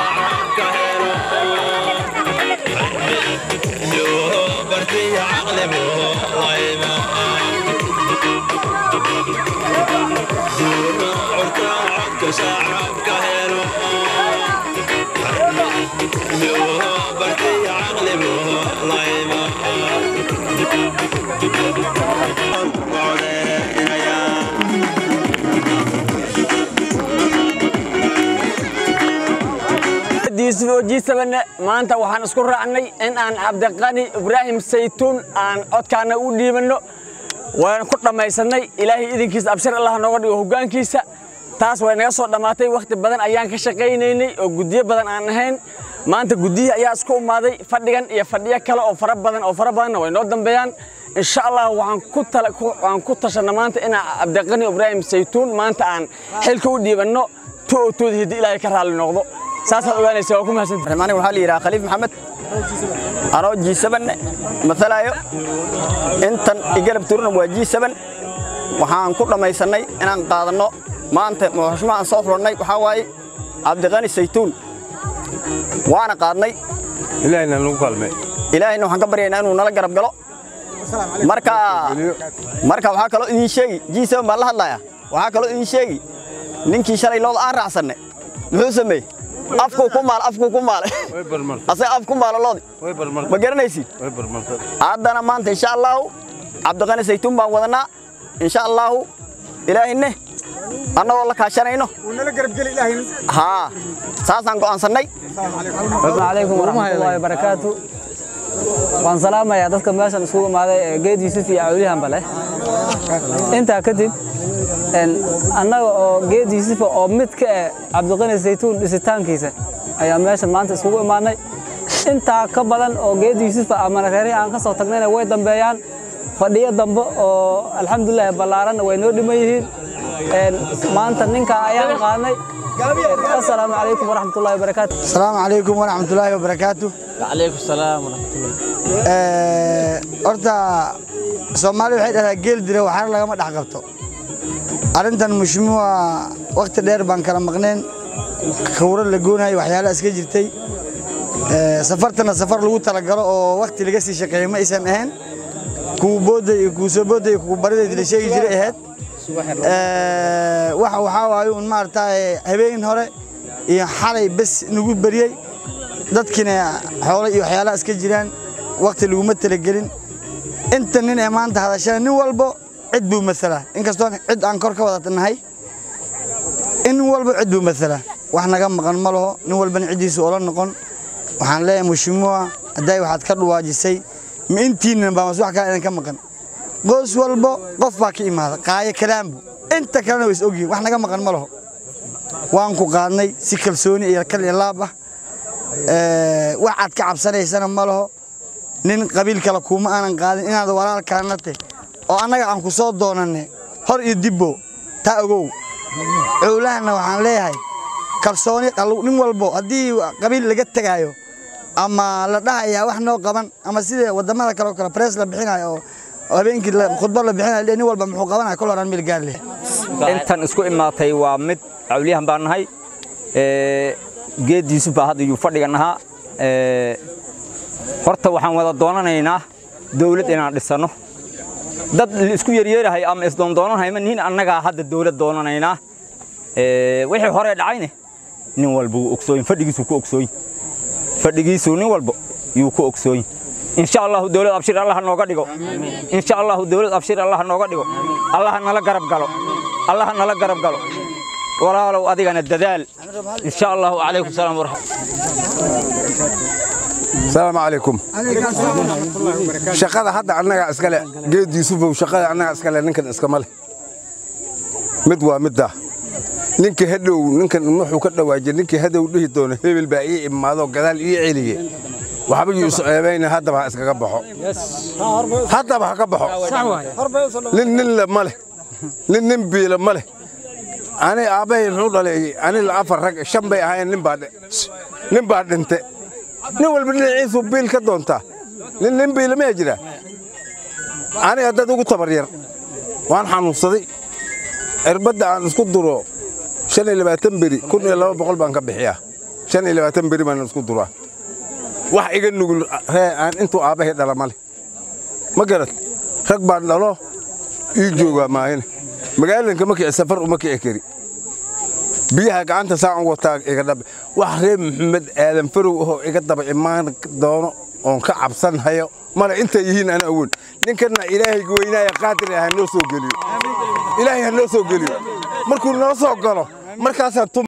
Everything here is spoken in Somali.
shacabka helo yoo bartiya caqlibu layma curta codka shacabka helo yoo bartiya caqlibu layma jiisabane maanta waxaan isku raacnay in aan cabdiqani ibraahim saytuun aan codkaana u dhiibanno waan ku dhammaysanay ilaahay idinkiisa abshir allah nooga dhigo hoggaankiisa taas way naga soo dhammaatay wakhti badan ayaan ka shaqaynaynay oo guddiyo badan aan ahayn maanta guddiyihii ayaa isku umaaday fadhigan iyo fadhiyo kale oo fara badan oo fara badanna way noo dambeeyaan insha allah waxaan ku tala waan ku tashanna maanta inaan cabdiqani ibraahim saytuun maanta aan xilka u dhiibanno tu oo tooda hiddi ilaahay ka raalli noqdo saasaad ogaanaysa waa ku mahadsantahay aniga waxaa la yidhaha khaliif maxamed anoo jiisaban matalaayo intan igalab turuna waa jiisaban waxaan ku dhammaysannay inaan qaadanno maanta xushma aan soo furannay waxaa waaye cabdiqani saytuun waana qaadnay ilaahina nagu kalmay ilaahayna waxaan ka baryaynaa inuu nala garab galo marka marka waxaa kaloo idin sheegi jiisaban baan la hadlayaa waxaa kaloo idin sheegi ninkii shalay looda aan raacsanne muxuu sameeyey afkuu ku maal afkuu ku maale way barmartay asaga af ku maalo loodi way barmartay ma garanaysid way barmartay haddana maanta insha allaahu cabdiqani saytuun baan wadannaa insha allaahu ilaahine annagoo la kaashanayno haa saasaan go'aansannay السلام عليكم ورحمة الله وبركاته waan salaamayaa dadka meeshan isugu imaaday ee geed yuusuf iyo cawliyahan bale intaa kadib een, annaga oo geed yuusufa oo mid ka eh cabdiqani saytuun dhisitaankiisa ayaa meeshan maanta isugu imaanay intaa ka badan oo geed yuusufa ama reerihii aan ka soo tagnayna way dambeeyaan fadhiyo dambe oo alxamdulilah ballaaranna way noo dhiman yihiin Een, maanta ninkaa ayaan qaadnay asalaamu calaykum waraxmatullahi wabarakaatu السلام عليكم ورحمة الله وبركاته calaykum salaam waraxmatullah horta soomaali waxay dhahdaa geel dira waxaana lagama dhex qabto arrintan mushmuwa waqti dheer baan kala maqneen khawro la goonayo waxyaalaha iska jirtay Ee, safartana safar lagu talagalo oo waqti laga sii shaqeeyo ma aysan ahayn kuwa booda iyo kuwa soo booda iyo kuwa barideed la sheegi jiray ahayd Ee, waxa waxaa waaye un maaragtay habeen hore iyo xalay bes nagu beriyey dadkiina xoolo iyo waxyaalaha iska jiraan waqti laguma talagelin inta nin ee maanta hadashana nin walbo cid buu masalaa inkastoo cid aan kor ka wada nahay in walba cid buu masalaa wax naga maqan ma laho nin walbana ciddiisu ola noqon waxaan leeyahay mushimuwa hadday waxaad ka dhuwaajisay ma intiinnan baa mas wax kale idinka maqan qoys walbo qof baa ka imaada qaayo kalaambu inta kalena way is ogyihin wax naga maqan ma laho waan ku qaadnay si kalsooni iyo kal iyo laab ah Ee, wax aad ka cabsanaysana ma laho nin qabiil kale kuma aanan qaadin inaad walaalkaana te oo annaga aan ku soo doonanne hor iyo dibbo taa ogow cowlahana waxaan leeyahay kalsooni qal- nin walbo haddii qabiil laga tegaayo ama la dhahayaa wax noo qaban ama sida wadamada kale oo kale press la bixinayo oo oo habeenkii la- khudbad la bixinayo nin walba muxuu qabanaya kol horaan meel gaar leh intan isku imaatay waa mid cawliyahan baan nahay Ee, geed yuusuf baa hadda yuu fadhigan ahaa Ee, horta waxaan wada doonanaynaa dawlad inaan dhisanno dad isku yeryeerahay ama isdoondoonanahay ma nihin annagaa hadda dawlad doonanaynaa Ee, wixii hore dhacayne nin walba wuu ogsooyin fadhigiisuu ku ogsooyin fadhigiisuu nin walba yuu ku ogsooyin insha allahu dawlad abshir allah nooga dhigo insha allahu dawlad abshir allah nooga dhigo allah nala garab galo allah nala garab galo walaalow adigana dadaal insha allahu calaykum salaam waraxmat السلام عليكم shaqada hadda annaga iskale geed yuusufow shaqada annaga iskale ninkan iskama leh mid waa midda ninka hadhow ninkan wuxuu ka dhawaajiyay ninkii hadow dhihi doono hebel baa ii imaado gadaal ii celiye waxba yuu isceebayna haddaba ha iskaga baxo haddaba ha ka baxo nin nin le ma leh nin nin biila ma leh ani aabbahay muxuu dhaleeyey ani la afar rag shan bay ahaayeen nin baa dhe- nin baa dhinte nin walba dhinaciisuu biil ka doontaa nin nin biila maya jira aniga dad ugu tabar yar waan xanuunsaday cirbadda aan isku duro shan iyo labaatan beri kun iyo laba boqol baan ka bixiyaa shan iyo labaatan beri baan isku duraa wax iga nugul ree aan intuu aabbahay dhala ma leh ma garad rag baan dhalo ii joogaa maahine magaalanka ma kici safar uma kici kari biyaha gacanta saan u wataa iga dhabe wax reer maxamed aadan farow ahoo iga daba imaan doono oon ka cabsan hayo male intay yihiin ana awoon ninkanna ilaahay weynaaya qaadir ha noo soo geliyo ilaahay ha noo soo geliyo markuu noo soo galo markaasaan